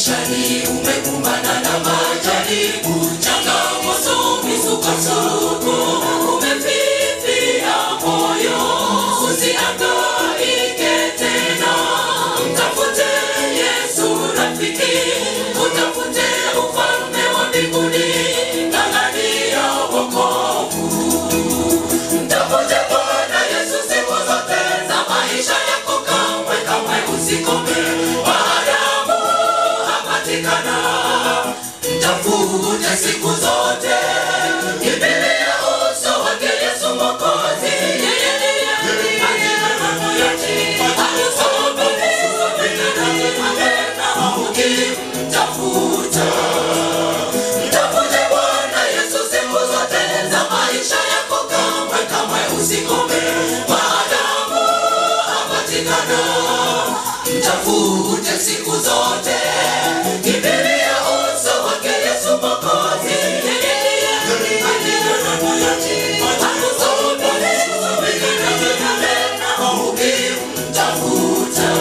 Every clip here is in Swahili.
maishani umekumbana na majaribu, changamoto, misukosuko, umefifia moyo, usihangaike tena, mtafute Yesu rafiki, utafute ufalme wa mbinguni, ng'ang'ania wokovu. Mtafute Bwana Yesu siku zote za maisha yako, kamwe kamwe usikome. Maadamu hapatikana, mtafute siku zote. Kimbilia uso wake Yesu Mwokozi, yeye ndiye aliyepatikana moyoni. Akusome tena ukimtafuta. Mtafute Bwana Yesu siku zote za maisha yako, kamwe kamwe usikome. Maadamu hapatikana, mtafute siku zote. Kimbilia uso wake Yesu Mwokozi, yeye ndiye aliyepatikana moyoni. Akusome tena ukimtafuta.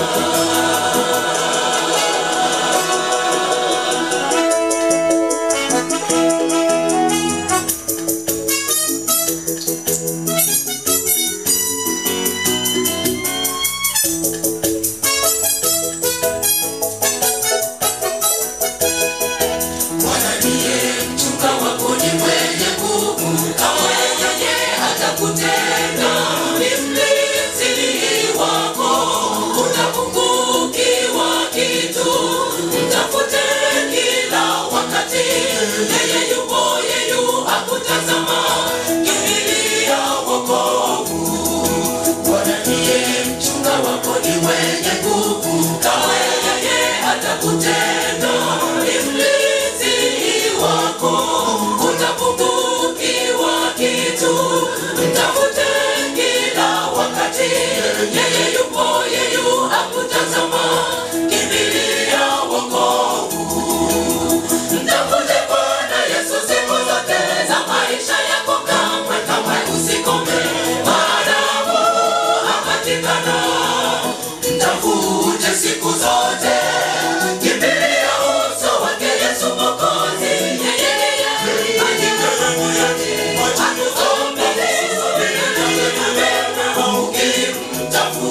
Bwana ndiye mchunga wako, ni mwenye nguvu, kamwe yeye hatakutenda. Ni mlinzi wako, utapungukiwa kitu. Mtafute kila wakati, yeye yupo, yeyu akutazama. Kimbilia wokovu. Bwana ndiye mchunga wako, ni mwenye nguvu, kamwe yeye hatakutenda. Ni mlinzi wako, utapungukiwa kitu. Mtafute kila wakati, yeye yupo, yeyu akutazama. Kimbilia wokovu. Mtafute Bwana Yesu siku zote za maisha yako, kamwe kamwe usikome. Maadamu hapatikana, mtafute siku zote. Kimbilia uso wake Yesu Mwokozi, yeye ndiye aliyepatikana moyoni. Akusome ukimtafuta.